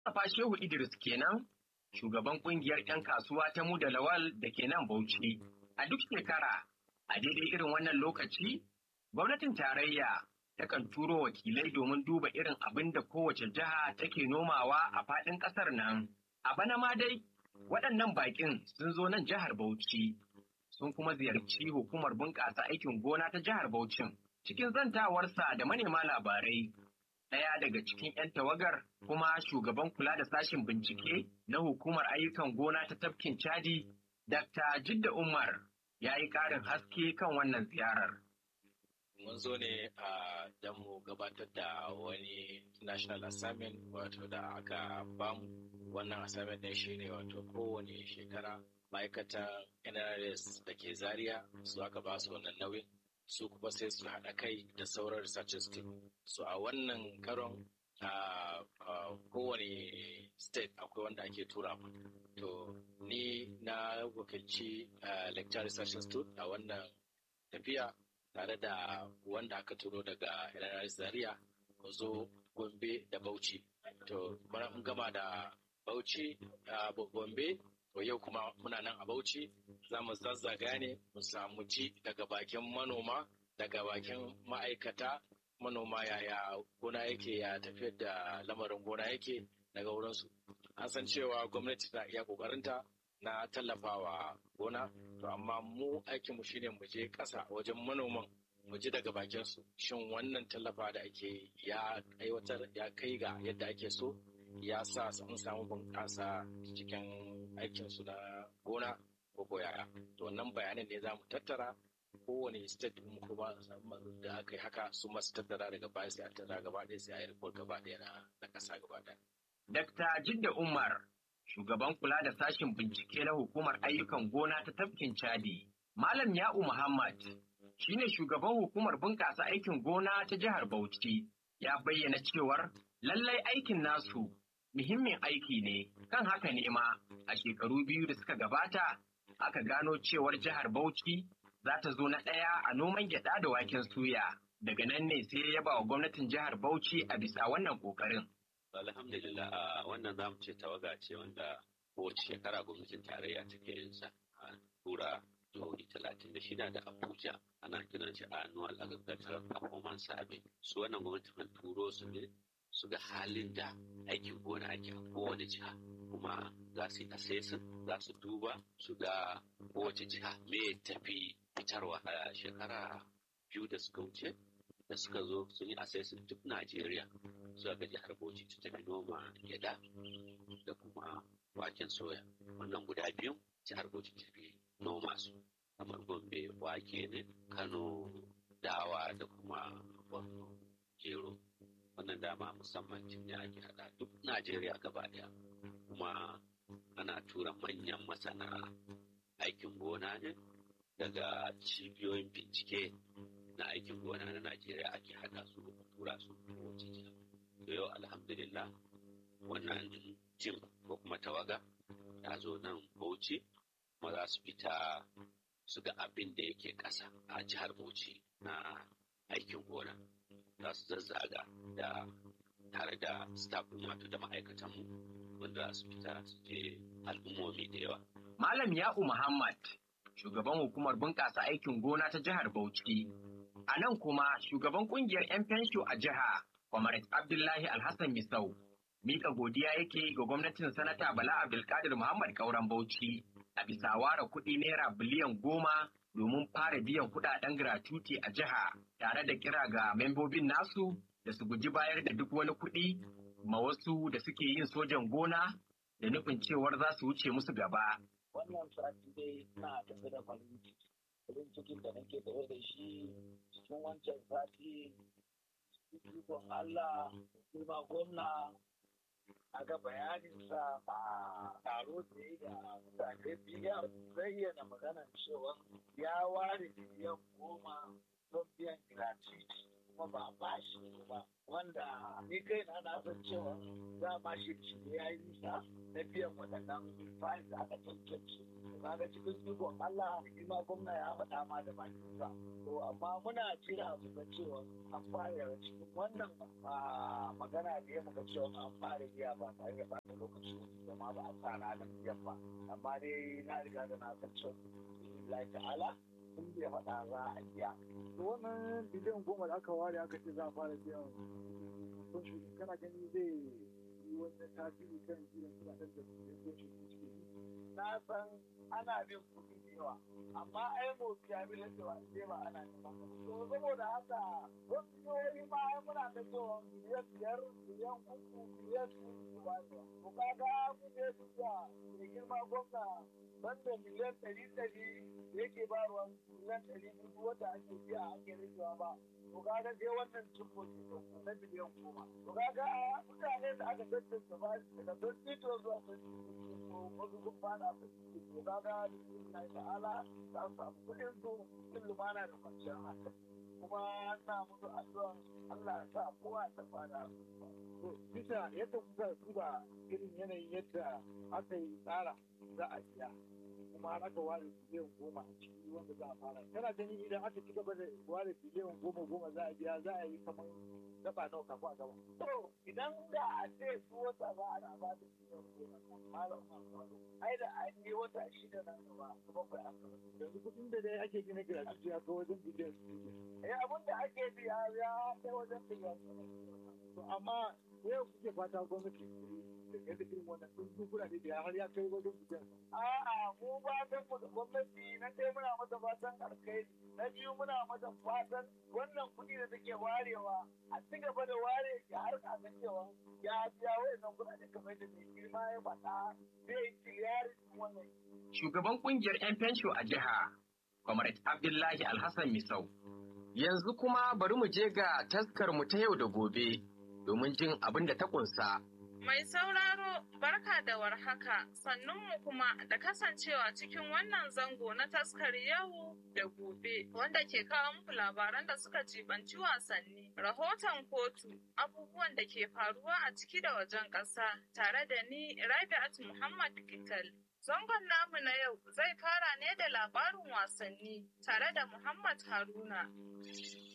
Mustapha Shehu Idris kenan shugaban kungiyar 'yan kasuwa ta mu da lawal da ke nan Bauchi. A duk shekara, a daidai irin wannan lokaci, gwamnatin tarayya takan turo wakilai domin duba irin abin da kowace jiha take nomawa a faɗin ƙasar nan. A bana ma dai, waɗannan baƙin sun zo nan jihar Bauchi, sun kuma ziyarci hukumar bunƙasa aikin gona ta jihar Bauchin. Cikin zantawarsa da manema labarai, ɗaya daga cikin 'yan tawagar kuma shugaban kula da sashen bincike na hukumar ayyukan gona ta tafkin Chadi, Dr. Jidda Umar ya yi ƙarin haske kan wannan ziyarar. Mun zo ne a don mu gabatar da wani national assignment wato da aka bamu wannan assignment ɗin shine wato kowane shekara ma'aikatan NRS da ke Zaria su aka ba su wannan nauyin su kuma sai su haɗa kai da sauran researchers team. So a wannan karon a kowane state akwai wanda ake tura mu. To ni na wakilci lecture research institute a wannan tafiya tare da wanda aka turo daga NRS Zaria mu zo Gombe da Bauchi. To mun gama da Bauchi a Gombe to yau kuma muna nan a Bauchi za mu zazzaga ne mu samu ci daga bakin manoma daga bakin ma'aikata manoma yaya gona yake ya tafiyar da lamarin gona yake daga wurinsu. An san cewa gwamnati na iya kokarinta na tallafawa gona to amma mu aikinmu shine mu je ƙasa wajen manoman mu ji daga bakin su shin wannan tallafa da ake ya aiwatar ya kai ga yadda ake so ya sa sun samu bunƙasa cikin aikin su na gona ko yaya to wannan bayanan ne za mu tattara kowane state mu kuma da aka yi haka su masu tattara daga baya sai a tattara gaba ɗaya sai a yi report gaba ɗaya na ƙasa gaba ɗaya. Dr. Jidda Umar shugaban kula da sashen bincike na hukumar ayyukan gona ta tafkin Chadi. Malam Ya'u Muhammad shine shugaban hukumar bunƙasa aikin gona ta jihar Bauchi ya bayyana cewar lallai aikin nasu muhimmin aiki ne kan haka ne ma a shekaru biyu da suka gabata aka gano cewar jihar Bauchi za ta zo na ɗaya a noman gyaɗa da waken suya daga nan ne sai ya ba wa gwamnatin jihar Bauchi a bisa wannan ƙoƙarin. Alhamdulillah wannan zamu ce tawaga ce wanda kowace shekara gwamnatin tarayya take yin sa a tura jihohi talatin da shida da Abuja ana kiran shi annual agricultural performance survey su wannan gwamnati kan turo su ne su ga halin da aikin gona ake a kowane jiha kuma za su yi assessing za su duba su ga kowace jiha me tafi fitarwa a shekara biyu da suka wuce da suka zo sun yi assessing duk Najeriya zuwa ga jihar Bauchi ta tafi noma gyada da kuma waken soya wannan guda biyu jihar Bauchi ta fi noma su kamar Gombe wake ne Kano dawa da kuma Borno gero wannan dama musamman cin ne ake hada duk Najeriya gaba daya kuma ana tura manyan masana aikin gona ne daga cibiyoyin bincike na aikin gona na Najeriya ake hada su da tura su kowace jiha. Da yau alhamdulillah wannan jim ko kuma tawaga ta zo nan Bauchi kuma za su fita su ga abin da yake ƙasa a jihar Bauchi na aikin gona. Za su zazzaga da tare da staff wato da ma'aikatanmu wanda za su fita su je al'ummomi da yawa. Malam Ya'u Muhammad shugaban hukumar bunƙasa aikin gona ta jihar Bauchi. A nan kuma shugaban ƙungiyar 'yan fensho a jiha, Comrade Abdullahi Alhassan Misau, mika godiya yake ga gwamnatin Sanata Bala Abdulkadir Muhammad Kauran Bauchi a bisa ware kuɗi naira biliyan goma domin fara biyan kuɗaɗen gratuity a jiha tare da kira ga membobin nasu da su guji bayar da duk wani kuɗi ma wasu da suke yin sojan gona da nufin cewar za su wuce musu gaba. wannan sati dai na tafi da farin ciki farin cikin da nake tafe da shi cikin wancan sati ikon Allah kuma gwamna a ga bayaninsa a taro da ya da mutane biya zayyana maganar cewa ya ware miliyan goma don biyan gratuity kuma ba a bashi ba wanda ni kai na na san cewa za ma shi shi ya yi nisa na biyan waɗannan fa'in da aka tantance kaga cikin ikon Allah shi ma gwamna ya faɗa ma da bakinsa to amma muna jira mu ga cewa an fara cikin wannan magana da ya muka cewa an fara biya ba tare da bata lokaci da ma ba a sa ranar biyan ba amma dai na riga da na san cewa Allah ta'ala sun bai faɗa za a biya to wannan biliyan goma da aka ware aka ce za a fara biyan kun shi kana gani zai yi wani tasiri kan biyan kuɗaɗen da kun shi na san ana bin kuɗi da yawa amma ai mu ya bi da cewa sai ba ana neman to saboda haka wasu jihohi ma ai muna da cewa miliyan biyar miliyan uku miliyan uku ba to kaga mu je su da mai girma gwamna banda miliyan ɗari ɗari yake ba ruwan miliyan ɗari biyu wata ake biya ake rikewa ba to kaga sai wannan cimbo na miliyan goma to kaga mutane da aka tattance ba daga don tito zuwa don wasu sun fada su to kaga bismillah ta'ala za su samu kuɗin su cikin lumana da kwanciyar hankali kuma na musu addu'a Allah ya sa kowa ta fada to bisa yadda kuka duba irin yanayin yadda aka yi tsara za a biya kuma har aka ware biliyan goma a ciki wanda za a fara kana ganin idan aka ci gaba da ware biliyan goma goma za a biya za a yi kamar gaba nawa kafin a gaba to idan da a ce su wata ba ana ba da biliyan goma malam ai da an yi wata shida na gaba kuma bai aka yanzu kuɗin da dai ake gina gidaje ya kai wajen biliyan eh abin da ake biya ya kai wajen biliyan to amma yau kuke fata gwamnati da yadda irin wannan sun kuɗaɗe da har ya kai wajen biliyan A'a mu fatan mu da gwamnati na ɗaya muna mata fatan alkhairi na biyu muna mata fatan wannan kuɗi da take warewa a ci gaba da ware ya har a ga cewa ya biya wayannan kuɗaɗe kamar da mai girma ya faɗa zai kiliyarin wannan. Shugaban kungiyar 'yan fensho a jiha, Comrade Abdullahi Alhassan Misau. Yanzu kuma bari mu je ga taskar mu ta yau da gobe domin jin abin da ta kunsa. Mai sauraro barka da warhaka sannunmu kuma da kasancewa cikin wannan zango na taskar yau da gobe wanda ke kawo muku labaran da suka jibanci wasanni, rahoton kotu, abubuwan da ke faruwa a ciki da wajen ƙasa tare da ni Rabi'at Muhammad Gital. Zangon namu na yau zai fara ne da labarin wasanni tare da Muhammad Haruna.